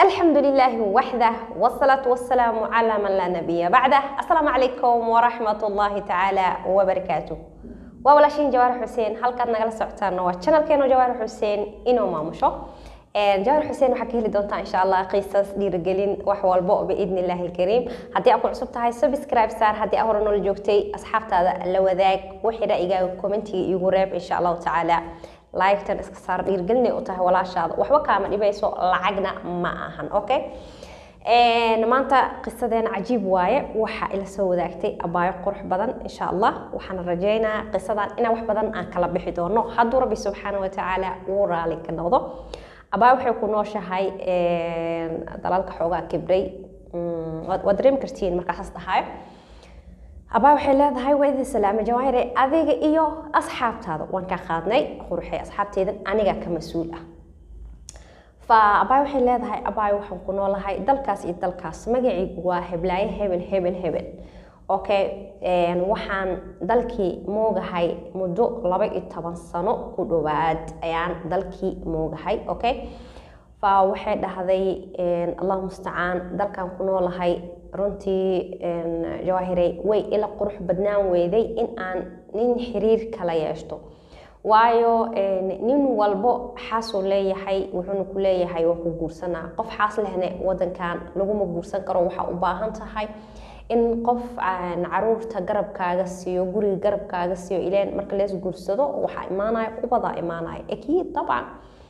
الحمد لله وحده والصلاة والسلام على من لا نبي بعده السلام عليكم ورحمة الله تعالى وبركاته waa walaashiin jawaar xuseen halkaad nagala socotaan waa channelkeenu jawaar xuseen inuu maamusho jawaar xuseen waxaa ka heli doontaa insha allah qiisas dhiirigelin wax walbo biidni illaahi alkariim haddii aad ku cusub tahay subscribe saar haddii aad hore noola joogtay asxaabtaada la wadaag wixii ra'yigaaga commentiga iigu reeb insha allahu tacaala laigtan iska saar dhiirigelinay u tahay walaashaada waxba kaama dhibayso lacagna ma ahan okay maanta qisadeena cajiib waaye waxaa ila soo wadaagtay abaayo qurux badan insha allah waxaan rajeynaa qisadan inaa wax badan aan kala bixi doono hadduu rabbi subxaana watacaala uu raali ka noqdo abaayo waxay ku nooshahay dalalka xoogaa kibray waad dareemi kartiin markaasaas dhahayo abaa waxay leedahay waa idin salaamay jawaahire adiga iyo asxaabtaada waan kaa qaadnay quruxay asxaabteedan aniga ka mas-uul ah fa abaay waxay leedahay abaay waxaan ku noolahay dalkaas iyo dalkaas magacaygu waa heblaayo hebel hebel hebel okay waxaan dalkii moogahay muddo laba iyo toban sano ku dhowaad ayaan dalkii moogahay okay fa waxay dhahday allah mustacaan dalkan ku noolahay runtii jawaahirey way ila qurux badnaan weyday in aan nin xiriir kala yeeshto waayo nin walbo xaasuu leeyahay wuxuuna ku leeyahay waa ku guursanaa qof xaas lehne wadankan laguma guursan karo waxaa u baahan tahay in qof caruurta garabkaaga siiyo guriga garabkaaga siiyo ileen marka lees guursado waxaa imaanaya ubadaa imaanaya akiid dabcan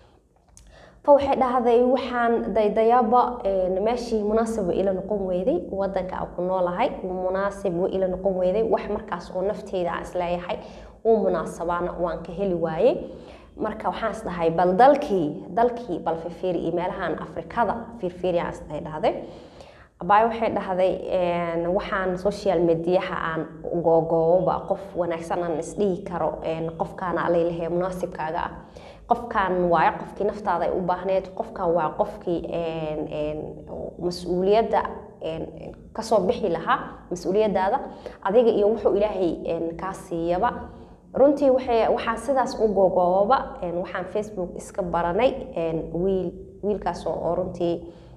fa waxay dhahday waxaan daydayaaba meeshii munaasib wa ila noqon weyday wadanka aan ku noolahay munaasib wa ila noqon weyday wax markaas oo nafteyda aan isleeyahay uu munaasabaana waan ka heli waayey marka waxaan is dhahay bal dalkii dalkii bal firfiiri iyo meelahan afrikada firfiiri aan isdahay dhahday abaay waxay dhahday waxaan social mediaha aan googooba qof wanaagsan aan isdhihi karo qofkaana alaylahay munaasibkaaga ah qofkan waayo qofkii naftaada ay u baahneed qofkan waa qofkii mas-uuliyadda kasoo bixi lahaa mas-uuliyadaada adiga iyo wuxuu ilaahay kaa siiyaba runtii waxaan sidaas u googooba waxaan facebook iska baranay wiil wiilkaas oo runtii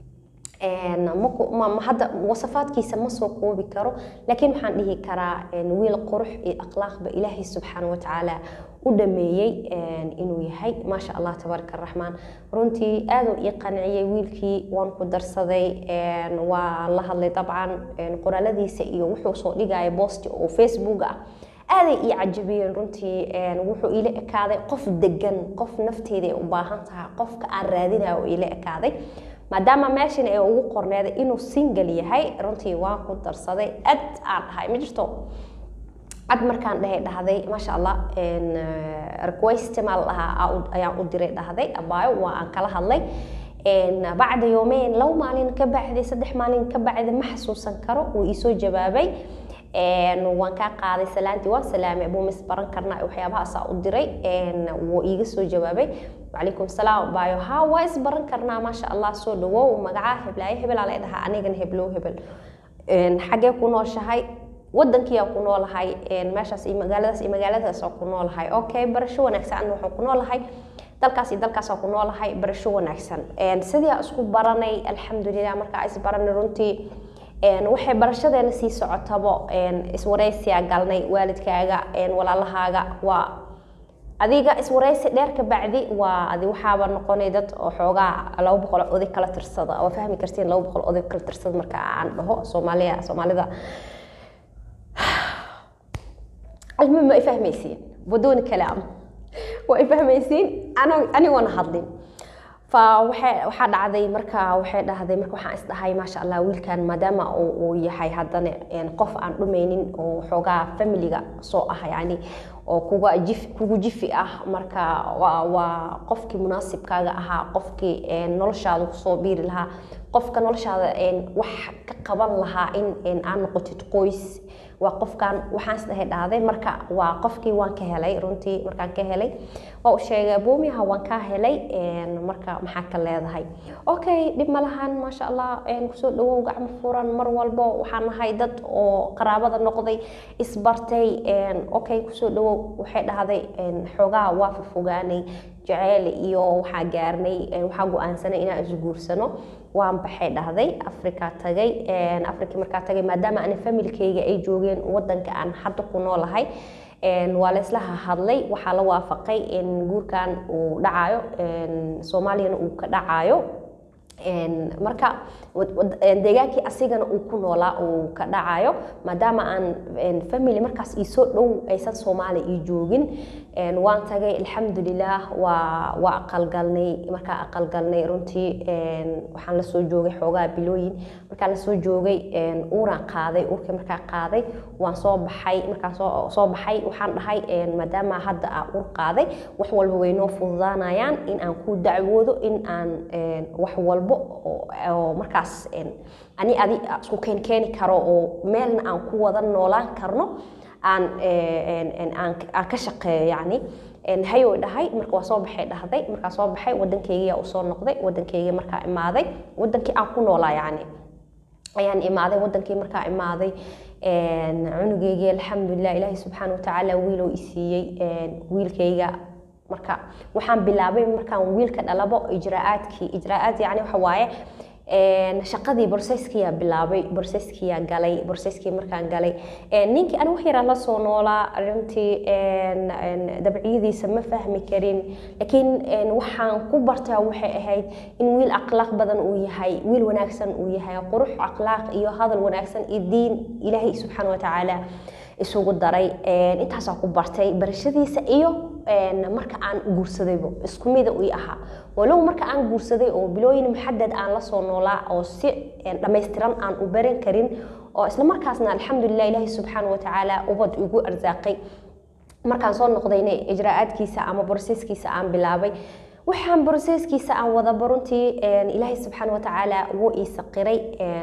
hadda wasafaadkiisa ma soo koobi karo laakiin waxaan dhihi karaa wiil qurux iyo akhlaaqba ilaahay subxaana watacaala u dhameeyey inuu yahay maasha allah tabaaraka araxmaan runtii aaduu ii qanciyey wiilkii waan ku darsaday waa la hadlay dabcan qoraaladiisa iyo wuxuu soo dhigaya boosti oo facebook ah aaday ii cajabiyeen runtii wuxuu iila ekaaday qof degan qof nafteeda ay u baahan tahay qofka aan raadinayo oo iila ekaaday maadaama meeshan ay ugu qorneeday inuu single yahay runtii waan ku darsaday ad aan dhahay ma jirto cad markaan dhahay dhahday maasha allah request maa la dhahaa ayaan u diray dhahday abaayo waa aan kala hadlay bacda yoomeyn laba maalin ka bacday saddex maalin ka bacday ma xasuusan karo wuu iisoo jawaabay waan kaa qaaday salaantii waan salaamay abuu mis baran karnaa waxyaabahaasaa u diray wuu iiga soo jawaabay wacalaykum salaam baayo haa waa is baran karnaa maasha allah soo dhawow magacaa heblaayo hebelaa la dhahaa anigana heblow hebel xaggee ku nooshahay wadankiyaa ku noolahay meeshaas iyo magaaladaas iyo magaaladaas ku noolahay okay barasho wanaagsan waxaan ku noolahay dalkaas iyo dalkaasaan ku noolahay barasho wanaagsan sidii isku baranay alxamdulilah markaa is baranay runtii waxay barashadeena sii socotabo iswaraysiyaa galnay waalidkaaga walaalahaaga waa adiga iswaraysi dheer ka bacdi waa adi waxaaba noqonay dad oo xoogaa laba boqol oday kala tirsada waa fahmi kartiin laba boqol oday kala tirsada marka aan dhaho soomaaliya soomaalida المهم ما يفهميسين بدون كلام ويفهميسين انا انا وانا hadlin waxaa dhacday marka waxay dhahday marka waxaan isdhahay maasha allah wiilkan maadaama uu yahay haddana qof aan dhumaynin oo xoogaa familiga soo ah yani oo kuga jif kugu jifi ah marka waa waa qofkii munaasibkaaga ahaa qofkii noloshaada kusoo biiri lahaa qofka noloshaada wax ka qaban lahaa in aan noqotid qoys waa qofkan waxaan isdhahay dhahday marka waa qofkii waan ka helay runtii markaan ka helay waa u sheegay boomiyaha waan kaa helay marka maxaa ka leedahay okay dhib ma lahan maasha allah kusoo dhawow gacmo furan mar walbo waxaan nahay dad oo qaraabada noqday isbartay okay kusoo dhawow waxay dhahday xoogaa waa fofogaanay jaceyl iyo waxaa gaarnay waxaa go-aansanay inaan isguursano waan baxay dhahday afrika tagay afrikii markaa tagay maadaama ani familkayga ay joogeen wadanka aan hadda ku noolahay waa laysla hadlay waxaa la waafaqay in guurkan uu dhacayo soomaaliyana uu ka dhacayo marka deegaankii asigana uu ku noolaa uu ka dhacayo maadaama aan family markaas iisoo dhow aysan soomaaliya ii joogin waan tagay alxamdulilah waa waa aqalgalnay markaa aqalgalnay runtii waxaan la soo joogay xoogaa bilooyin markaa la soo joogay uuraan qaaday uurkii markaa qaaday waan soo baxay markaan soo soo baxay waxaan dhahay maadaama hadda aa uur qaaday wax walba way noo fududaanayaan in aan ku dacwoodo in aan wax walbo oo markaas ani adi isku keen keeni karo oo meelna aan ku wada noolaan karno aan aan ka shaqeeyo yacni hayow dhahay marka waa soo baxay dhahday markaa soo baxay waddankeygiyaa usoo noqday waddankeygii markaa imaaday waddankii aan ku noolaa yacni ayaan imaaday waddankii markaa imaaday cunugeygii alxamdulilah ilaahay subxaana watacaala wiilow i siiyey wiilkayga marka waxaan bilaabay markaan wiilka dhalabo ijraa'aadkii ijraa'aad yacni waxa waaye shaqadii borseskiyaa bilaabay borseskiyaa galay borseskii markaan galay ninkii ani wax yaraa la soo noolaa runtii dabciyadiisa ma fahmi karin laakiin waxaan ku bartaa waxay ahayd in wiil akhlaaq badan uu yahay wiil wanaagsan uu yahay qurux akhlaaq iyo hadal wanaagsan iyo diin ilaahay subxaana watacaala isugu daray intaasaa ku bartay barashadiisa iyo marka aan guursadaybo isku mida ii ahaa walow marka aan guursaday oo bilooyin muxadad aan la soo noolaa oo si dhammaystiran aan u baran karin oo isla markaasna alxamdulilah ilaahi subxaana watacaala ubad igu arsaaqay markaan soo noqdayna ijraa'aadkiisa ama borseskiisa aan bilaabay waxaan borseskiisa aan wadaba runtii ilaahay subxaana watacaala wuu ii saqiray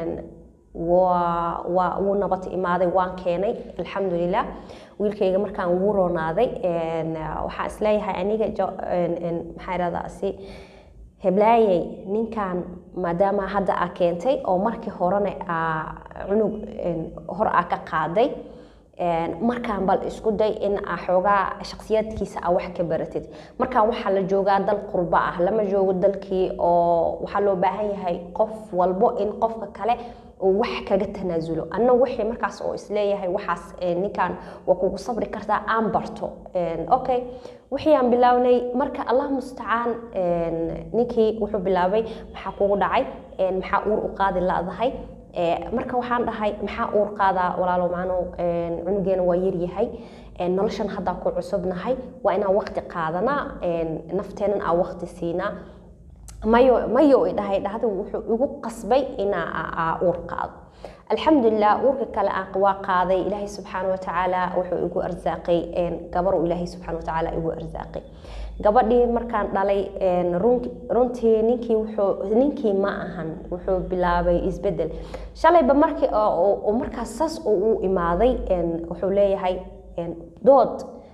waa wuu nabad imaaday waan keenay alxamdulilah wiilkayga markaan wuu roonaaday waxaan isleeyahay aniga maxaa irahdaa si heblaayey ninkan maadaama hadda aa keentay oo markii horena aa cunug hor aa ka qaaday markaan bal isku day in aa xoogaa shaksiyadkiisa aa wax ka baratid markaan waxaa la joogaa dal qurbo ah lama joogo dalkii oo waxaa loo baahan yahay qof walbo in qofka kale uu wax kaga tanaasulo anna wixii markaas oo isleeyahay waxaas ninkan waa kugu sabri kartaa aan barto okay wixii aan bilownay marka allah mustacaan ninkii wuxuu bilaabay maxaa kugu dhacay maxaa uur u qaadi ladahay marka waxaan dhahay maxaa uur qaadaa walaalo macnow cunugeena waa yaryahay noloshan haddaa ku cusubnahay waa inaan waqti qaadanaa nafteenan aan waqti siinaa mayo mayo i dhahay dhahda wuxuu igu qasbay inaa uur qaado alxamdulilah uurka kale waa qaaday ilaahay subxaana watacaala wuxuu igu arsaaqay gabaruu ilaahay subxaana watacaala igu arsaaqay gabadhii markaan dhalay runtii ninkii wuxuu ninkii ma ahan wuxuu bilaabay isbedel shalayba markii markaas saas uu u imaaday wuxuu leeyahay dood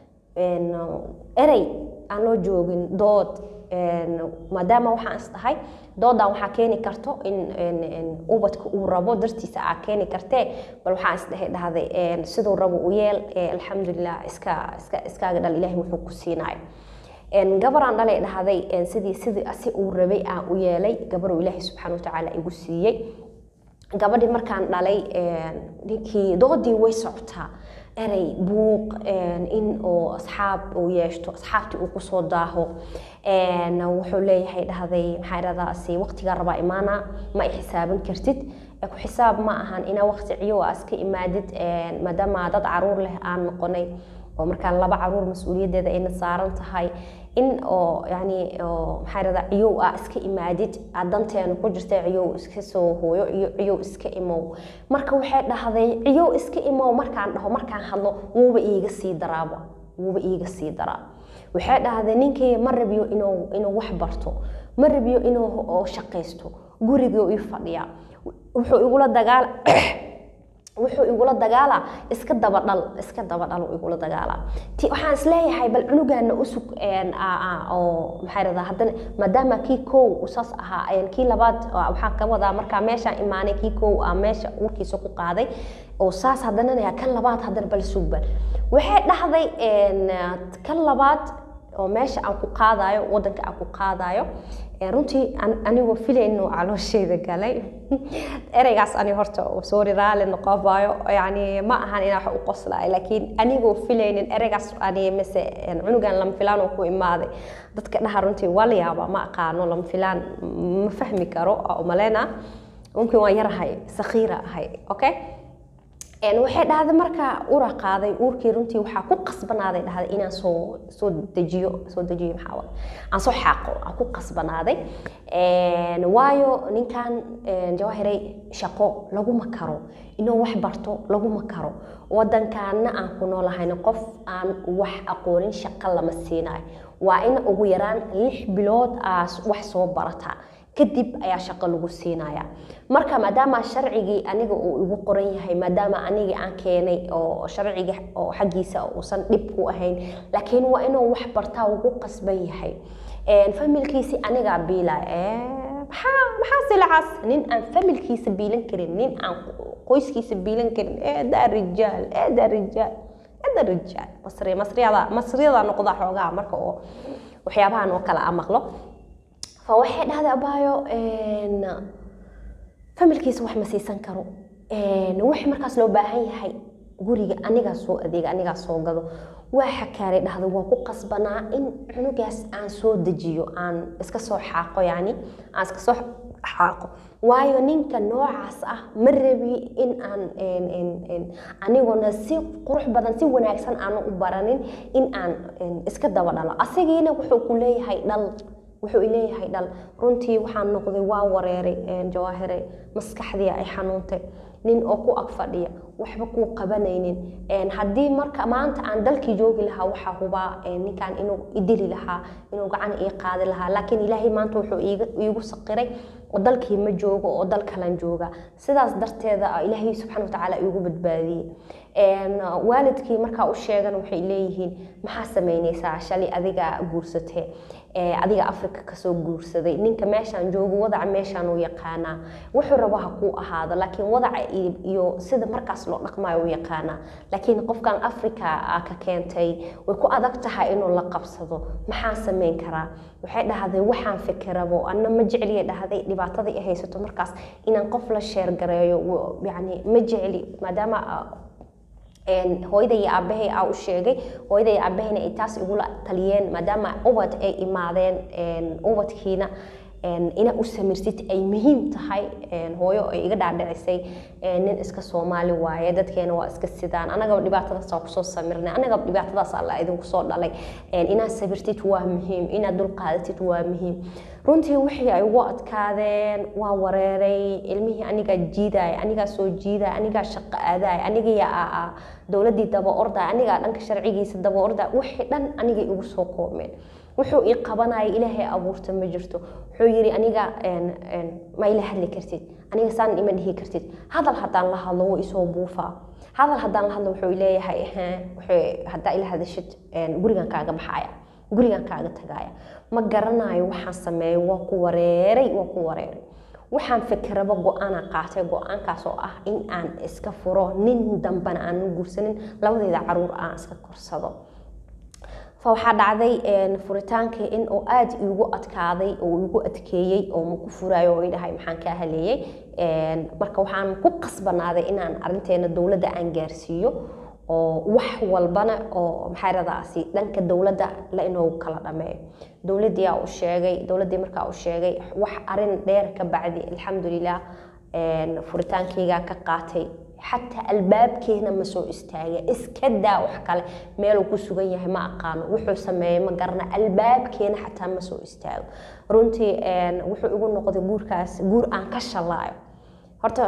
erey aan loo joogin dood maadaama waxaan is dhahay doodan waxaa keeni karto in ubadka uu rabo dartiisa aa keeni kartee bal waxaan isdhehe dhahday siduu rabo u yeel alxamdulilah iska iska iskaaga dhal ilahay wuxuu ku siinayo gabaraan dhalay dhahday sidii sidii si uu rabay aan u yeelay gabaruu ilaahay subxaana watacaala igu siiyey gabadhii markaan dhalay ninkii doodii way socotaa erey buuq in oo asxaab uu yeeshto asxaabtii uu kusoo daaho wuxuu leeyahay dhahday maxaa iradaasi waqtigaa rabaa imaana ma i xisaaban kartid ku xisaab ma ahan inaa waqti ciyo aa iska imaadid maadaama dad caruur leh aan noqonay oo markaa laba caruur mas-uuliyaddeeda ayna saaran tahay in oo yani maxaa irada ciyow aa iska imaadid aad danteena ku jirta ciyow iska soo hooyo iyo ciyow iska imow marka waxay dhahday ciyow iska imow markaan dhaho markaan hadlo wuuba iiga sii daraaba wuuba iiga sii daraa waxay dhahday ninkii ma rabiyo inuu inuu wax barto ma rabiyo inuu shaqaysto gurigii ii fadhiya wuxuu igula dagaal wuxuu igula dagaalaa iska dabadhal iska dabadhal igula dagaalaa ti waxaan isleeyahay bal cunugaana usug oo maxaa radaa haddana maadaama kii kow usaas ahaa kii labaad waxaan ka wadaa markaa meeshaan imaanay kii kow aa meesha uurkiisa ku qaaday oo saas haddana kan labaad haddana bal sugbal waxay dhahday kan labaad oo meesha aan ku qaadayo wadanka aan ku qaadayo runtii anigoo filayno caloosheeda galay ereygaas ani horta sorry raali noqobayo yani ma ahan inaa wax u qoslaayo laakiin anigoo filaynin ereygaas ani mise cunugan lama filaan oo ku imaaday dadka dhaha runtii waa la yaabaa ma aqaano lama filaan ma fahmi karo umaleyna mumkin waan yarahay sakhiira ahay okay waxay dhahday markaa ura qaaday uurkii runtii waxaa ku qasbanaaday dhahday inaan soo soo dejiyo soo dejiyo maxaa waay aan soo xaaqo aan ku qasbanaaday waayo ninkan jawaahiray shaqo laguma karo inuu wax barto laguma karo wadankaana aan ku noolahayna qof aan wax aqoonin shaqo lama siinayo waa in ugu yaraan lix bilood aa wax soo barataa kadib ayaa shaqo lagu siinaya marka maadaama sharcigii aniga uu igu qoran yahay maadaama anigii aan keenay oo sharciga oo xaggiisa uusan dhib ku ahayn laakiin waa inuu wax bartaa ugu qasban yahay familkiisi anigaa biila maxaa maxaa silacaas nin aan familkiisa biilan karin nin aan qoyskiisa biilan karin eedaa rijaal eedaa rijaal eeda rijaal masri masriyada masriyada noqda xoogaa marka oo waxyaabahan oo kale aan maqlo فwaxay dhahday abaayo familkiisa wax ma siisan karo wax markaas loo baahan yahay guriga anigaa soo adeega anigaa soo gado waa xakaaray dhahday waa ku qasbanaa in cunugaas aan soo dejiyo aan iska soo xaaqo yani aan iska soo xaaqo waayo ninka noocaas ah ma rabi in aan aniguna si qurux badan si wanaagsan aanu u baranin in aan iska daba dhalo asagiina wuxuu ku leeyahay dhal wuxuu ileeyahay dhal runtii waxaan noqday waa wareeray jawaahire maskaxdii ay xanuuntay nin oo ku ag fadhiya waxba kuu qabanaynin haddii marka maanta aan dalkii joogi lahaa waxaa hubaa ninkan inuu idili lahaa inuu gacan ii qaadi lahaa laakiin ilaahay maanta wuxuu iigu saqiray oo dalkii ma joogo oo dal kalan jooga sidaas darteeda ilaahay subxana watacaala iigu badbaadiyey waalidkii markaa u sheegan waxay leeyihiin maxaa samaynaysaa shalay adiga guursatee adiga afrika kasoo guursaday ninka meeshaan joogo wadaca meeshaan uu yaqaanaa wuxuu rabo ha kuu ahaado laakiin wadaca iyo sida markaas loo dhaqmayo u yaqaanaa laakiin qofkan afrika ka keentay way ku adag tahay inuu la qabsado maxaan samayn karaa waxay dhahday waxaan fikirabo anna ma jecliya dhahday dhibaatada i haysato markaas inaan qof la sheergareeyo yani ma jecli maadaama hooyada iyo aabahay aa u sheegay hooyada iyo aabahayna ay taas igula taliyeen maadaama ubad ay imaadeen ubadkiina ina u samirsid ay muhiim tahay hooyo ay iga dhaadhicisay nin iska soomaali waaye dadkeena waa iska sidaan anagaba dhibaatadaasa kusoo samirnay anagaba dhibaatadaas alla idinku soo dhalay inaad sabirtid waa muhiim inaad dulqaadatid waa muhiim runtii wixii ay ugu adkaadeen waa wareeray ilmihii anigaa jiidaaya anigaa soo jiidaya anigaa shaqo aadaaya anigaa dowladii daba ordaya anigaa dhanka sharcigiisa daba ordaya wixii dhan anigay igu soo koomeen wuxuu ii qabanaya ilaahay abuurta ma jirto wuxuu yidhi aniga ma ila hadli kartid aniga saan ima dhihi kartid hadal haddaan la hadlo wuu isoo buufaa hadal haddaan la hadlo wuxuu leeyahay haddaa ila hadashid gurigan kaaga baxaya gurigan kaaga tagaya ma garanayo waxaan sameeyo waa ku wareeray waa ku wareeray waxaan fikiraba go-aana qaatay go-aankaas oo ah in aan iska furo nin dambana aanan guursanin labadeyda caruur aan iska korsado fa waxaa dhacday furitaankii in uu aada iigu adkaaday oo igu adkeeyey oo maku furaayo oo idhahay maxaan kaa haleeyey marka waxaan ku qasbanaaday inaan arinteena dowladda aan gaarsiiyo oo wax walbana oo maxaaradaasi dhanka dowladda la inuu kala dhameeyo dowladdii aa u sheegay dowladdii markaa u sheegay wax arin dheer ka bacdi alxamdulilah furitaankeygaa ka qaatay xataa albaabkeena ma soo istaaga iska daa wax kale meeluu ku sugan yahay ma aqaano wuxuu sameeyey ma garana albaabkeena xataa ma soo istaago runtii wuxuu igu noqday guurkaas guur aan ka shalaayo horta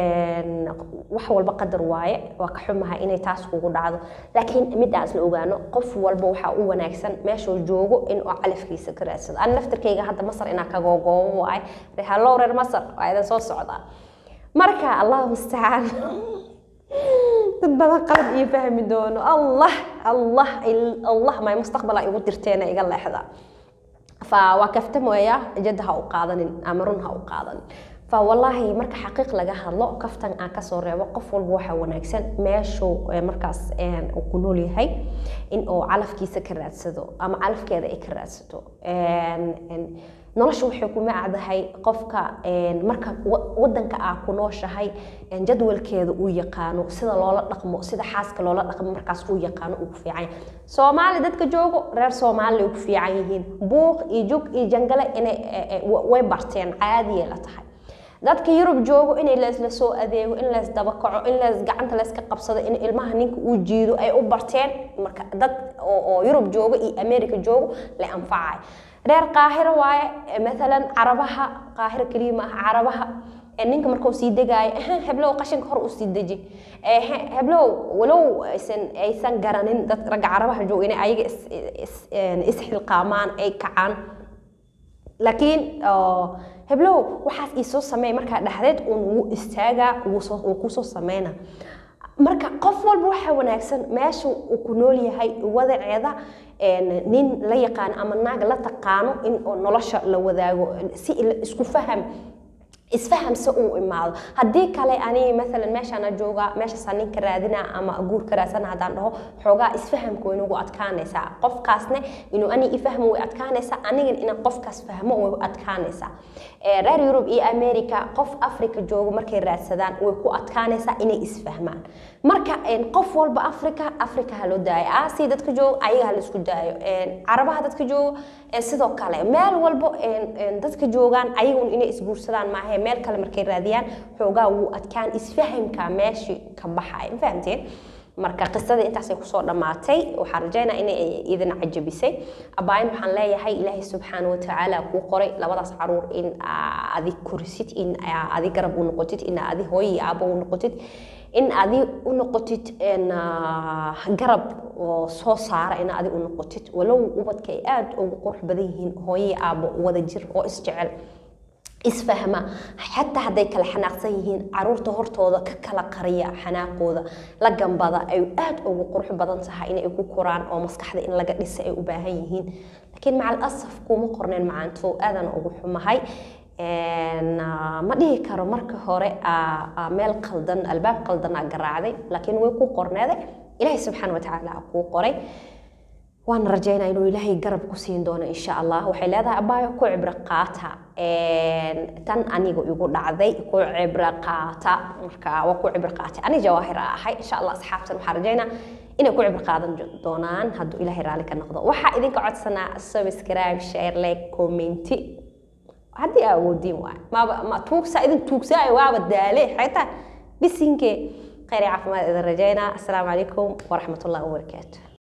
wax walba qadar waaye waa ka xumahay inay taas kugu dhacdo laakiin mid aan isla ogaano qof walba waxaa u wanaagsan meeshuu joogo in uu calafkiisa ka raadsado an naftarkayga hadda masar inaa kagoogoobo waaye hallow reer masar waa idan soo socdaa marka allahu mustacaan dad badan qalad iyo fahmi doono allah allah allah may mustaqbala igu dirteena iga leexda fa waa kaftamaya jadda ha u qaadanin ama run ha u qaadanin fa wallaahi marka xaqiiq laga hadlo kaftan aan kasoo reebo qof walba waxaa wanaagsan meeshuu markaas uu ku nool yahay in uu calafkiisa ka raadsado ama calafkeeda ay ka raadsato nolosha waxay ku macdahay qofka marka wadanka aa ku nooshahay jadwalkeeda uu yaqaano sida loola dhaqmo sida xaaska loola dhaqmo markaas uu yaqaano uu ku fiican soomaali dadka joogo reer soomaali ay ku fiican yihiin buuq iyo jug iyo jangale inay way barteen caadiyay la tahay dadka yurub joogo inay leesla soo adeego in lees dabakaco in lees gacanta leeska qabsado in ilmaha ninka uu jiido ay u barteen marka dad oo yurub joogo iyo america joogo la anfacay reer qaahiro waaye maalan carabaha qaahiro keliya maaha carabaha ninka markuu sii degaayo heblow qashinka hor u sii deji heblow walow aysan aysan garanin dad ragga carabaha jooga inay ayaga isxilqaamaan ay kacaan laakiin heblow waxaas iisoo sameey markaa dhexdeed uun wuu istaagaa wuu kusoo sameyna marka qof walba waxaa wanaagsan meesha uu ku nool yahay wadaceeda nin la yaqaano ama naag la taqaano in nolosha la wadaago si isku faham isfahamse uu imaado haddii kale ani maalan meeshaana jooga meeshaasa ninka raadina ama guurka raadsana haddaan dhaho xoogaa isfahamka way nagu adkaanaysaa qofkaasne inuu ani ifahmo way adkaanaysaa anigan inaan qofkaas fahmo way adkaanaysaa reer yurub iyo america qof africa joogo markay raadsadaan way ku adkaanaysaa inay isfahmaan marka qof walba africa africa ha loo daayo aasiya dadka joogo ayaga ha laisku daayo carabaha dadka joogo sidoo kale meel walbo dadka joogaan ayagun inay isguursadaan maahe meel kale markay raadiyaan xoogaa wuu adkaan isfahamka meeshii ka baxay ma fahamteen marka qisadii intaasay kusoo dhammaatay waxaan rajaynaa inay idin cajabisay abaayin waxaan leeyahay ilaahay subxaana watacaala kuu qoray labadaas caruur in adi korisid in adi garab u noqotid in adi hooyo iyo aabo u noqotid in adi u noqotid garab oo soo saara in adi u noqotid walow ubadka ay aada ugu qurux badan yihiin hooyo iyo aabo wada jir oo isjecel isfahma xataa hadday kala xanaaqsan yihiin caruurta hortooda ka kala qariya xanaaqooda la gambada ay aada ugu qurux badan tahay inay ku koraan oo maskaxda in laga dhisa ay u baahan yihiin laakiin macal asaf kuma qorneen macaanto aadan ugu xumahay ma dhihi karo marka hore meel qaldan albaab qaldan aa garaacday laakiin way ku qorneeday ilaahay subxaana watacaala kuu qoray waan rajaynaa inuu ilaahay garab ku siin doono insha allah waxay leedahay abaayo ku cibro qaata tan aniga igu dhacday ku cibro qaata marka waa ku cibro qaatay ani jawaahir a ahay insha allah asxaabtan waxaan rajaynaa inay ku cibro qaadan doonaan hadduu ilaahay raalli ka noqdo waxaa idinka codsanaa subscribe share like commenti haddii aa awoodiin waay maaba ma tuugsa idin tuugsaayo waaba daale xaytaa bisinkee khayr iyo caafimaad idin rajaynaa assalaamu calaykum waraxmat ullahi wabarakaatu